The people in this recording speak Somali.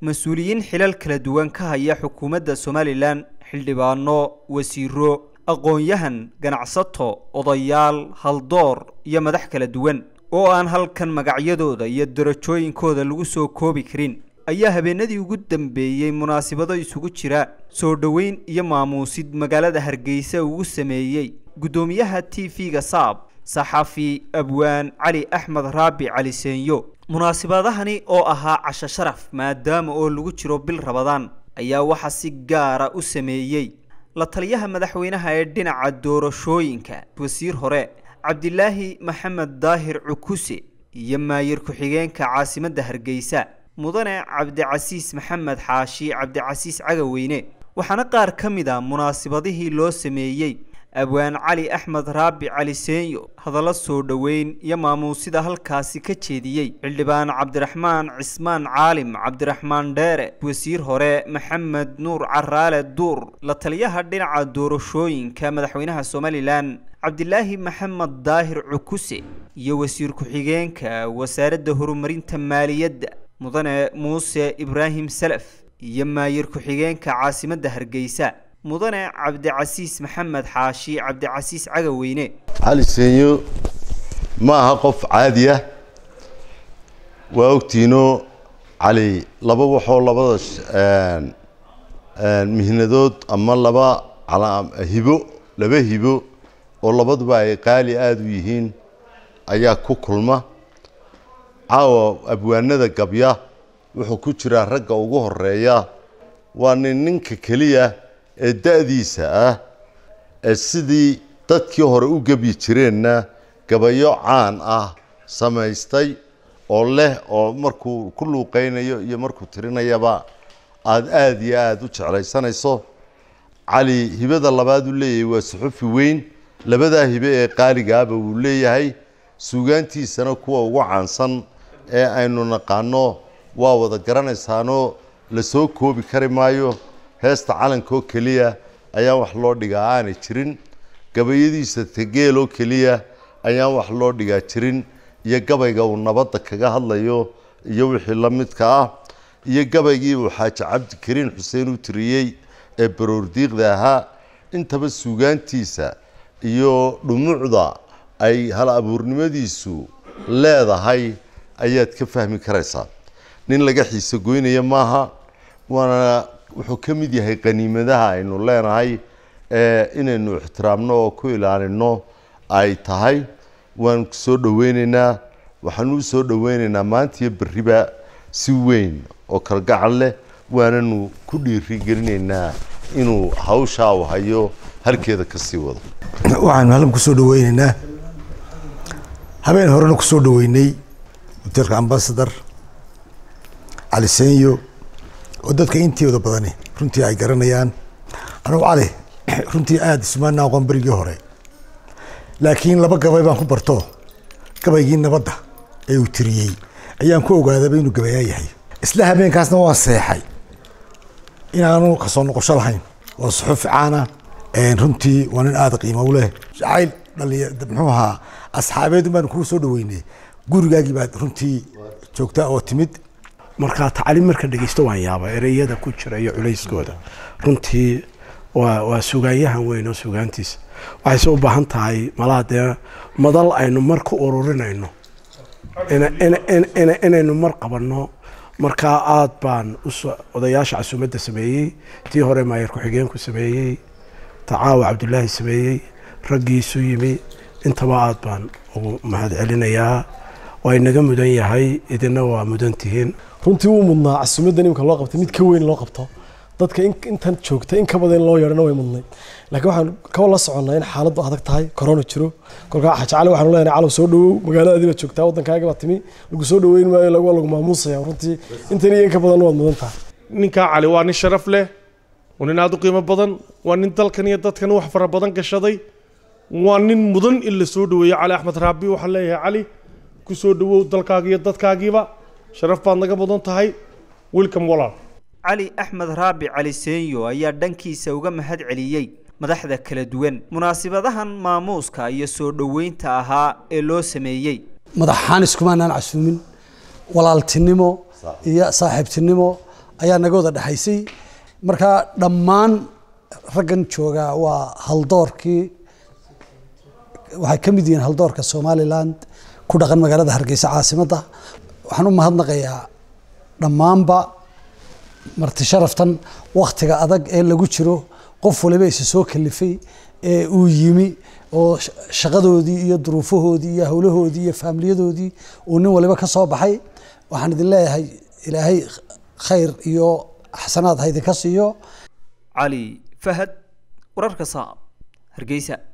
mas-uuliyiin xilal kala duwan ka haya xukuumadda somalilan xildhibaano wasiiro aqoon-yahan ganacsato odayaal haldoor iyo madax kala duwan oo aan halkan magacyadooda iyo darajooyinkooda lagu soo koobi karin ayaa habeenadii ugu dambeeyey munaasabado isugu jira soo dhoweyn iyo maamuusid magaalada hargeysa ugu sameeyey guddoomiyaha t v-ga saab saxafi abwaan cali axmed raabi cali seenyo munaasibadahani oo ahaa casho sharaf maadaama oo lagu jiro bil rabadaan ayaa waxaa si gaara u sameeyey la taliyaha madaxweynaha ee dhinaca doorashooyinka wasiir hore cabdilaahi maxamed daahir cukuse iyo maayir ku-xigeenka caasimadda hargeysa mudane cabdicasiis maxamed xaashi cabdicasiis cagaweyne waxaana qaar ka mid a munaasibadihii loo sameeyey abwaan cali axmed raabi cali seenyo hadallo soo dhoweyn iyo maamuusida halkaasi ka jeediyey xildhibaan cabdiraxmaan cismaan caalim cabdiraxmaan dheere wasiir hore maxamed nuur caraale duur la taliyaha dhinaca doorashooyinka madaxweynaha somalilan cabdilaahi maxamed daahir cukuse iyo wasiir ku-xigeenka wasaaradda horumarinta maaliyadda mudane muuse ibraahim salaf iyo maayir ku-xigeenka caasimadda hargeysa mudane cabdicasiis maxamed xaashi cabdicasiis cagaweyne cali seenyo ma aha qof caadi ah waa ogtiino cali laba waxoo labada mihnadood ama laba hibo laba hibo oo labaduba ay qaali aada u yihiin ayaa ku kulma caawa abwaanada gabya wuxuu ku jiraa ragga ugu horeeya waa nin ninka keliya ee da-diisa ah ee sidii dadkii hore u gebyi jireenna gabayo caan ah samaystay oo leh oo markuu ku luuqeynayo iyo markuu tirinayaba aada aada iyo aada u jeclaysanayso cali hibada labaad uu leeyahay waa suxufi weyn labadaa hibe ee qaaligaaba wuu leeyahay suugaantiisana kuwa ugu caansan ee aynu naqaano waa wada garanaysaanoo lasoo koobi kari maayo heesta calankaoo keliya ayaan wax loo dhigaa aanay jirin gabayadiisa tegeeloo keliya ayaan wax loo dhigaa jirin iyo gabayga uu nabadda kaga hadlayo iyo wixii la midka ah iyo gabaygii uu xaaji cabdikariin xuseen u tiriyey ee baroordiiqda ahaa intaba suugaantiisa iyo dhumucda ay hal abuurnimadiisu leedahay ayaad ka fahmi karaysaa nin laga xiise goynaya maaha waana wuxuu ka mid yahay qaniimadaha aynu leenahay ee inaynu ixtiraamno oo ku ilaalino ay tahay waanu soo dhoweyneynaa waxaanu u soo dhoweyneynaa maanta iyo berriba si weyn oo kalgacal leh waananu ku dhiirigelinaynaa inuu hawshaa u hayo halkeeda ka sii wado waxaanu halkan kusoo dhaweyneynaa habeen horena kusoo dhaweynay hoteelka ambasador cali senyo oo dadka intooda badani runtii ay garanayaan anugu cali runtii aada isumaana aqoon berigii hore laakiin laba gabay baan ku barto gabaygii nabadda ee uu tiriyey ayaan ku ogaadaba inuu gabayaa yahay isla habeenkaasna waan seexay inaanu kasoo noqosho lahayn waa suxuuf caana runtii waa nin aada qiimo u leh jacayl dhalinya muxuu ahaa asxaabeed baan kuu soo dhaweynay gurigaagii baad runtii joogtaa oo timid markaa tacliim marka dhegeysto waan yaaba ereyada ku jira iyo culayskooda runtii waa waa sugaanyahan weyn oo sugaantiisa waxayse u baahan tahay malaha dee madal aynu mar ku ururinayno inaynu mar qabanno markaa aada baan odayaasha casuumadda sameeyey tii hore maayar ku-xigeenku sameeyey tacaawa cabdulaahi sameeyey raggiisu yimi intaba aada baan ugu mahad celinayaa waa inaga mudan yahay idina waa mudan tihiin runtii wuu mudnaa casuumadda imika loo qabtay mid ka weyn loo qabto dadka intan joogta in ka badan in loo yeedhana way mudnay laakiin waxaan kaba la soconnaa in xaaladdu adag tahay corona jiro kolkaa xajacali waxaanu leenahay calow soo dhawow magaaladaadii baad joogtaa waddankaaga baad timi lagu soo dhaweyn maayo waa lagu maamuusaya runtii intan iyo in ka badan waad mudan tahay ninkaa cali waa nin sharaf leh waa nin aada u qiimo badan waa nin dalkan iyo dadkan wax fara badan gashaday waa nin mudan in la soo dhaweeyo cali axmed raabi waxaan leeyahay cali ku soo dhawow dalkaaga iyo dadkaagiiba sharaf baad naga mudan tahay welcome walaal cali axmed raabi cali seenyo ayaa dhankiisa uga mahad celiyey madaxda kala duwan munaasibadahan maamuuska iyo soo dhoweynta ahaa ee loo sameeyey madaxaan iskumaanaan casuumin walaaltinimo iyo saaxiibtinimo ayaa naga wada dhexaysay marka dhammaan raggan joogaa waa haldoorkii waxay ka mid yihiin haldoorka somaliland ku dhaqan magaalada hargeysa caasimadda waxaan u mahadnaqayaa dhammaanba marti sharaftan waktiga adag ee lagu jiro qof waliba isa soo kalifay ee uu yimi oo shaqadoodii iyo duruufahoodii iyo howlahoodii iyo faamiliyadoodii uu nin waliba ka soo baxay waxaan idin leeyahay ilaahay khayr iyo xasanaad ha idinka siiyo cali fahad wararka saab hargeysa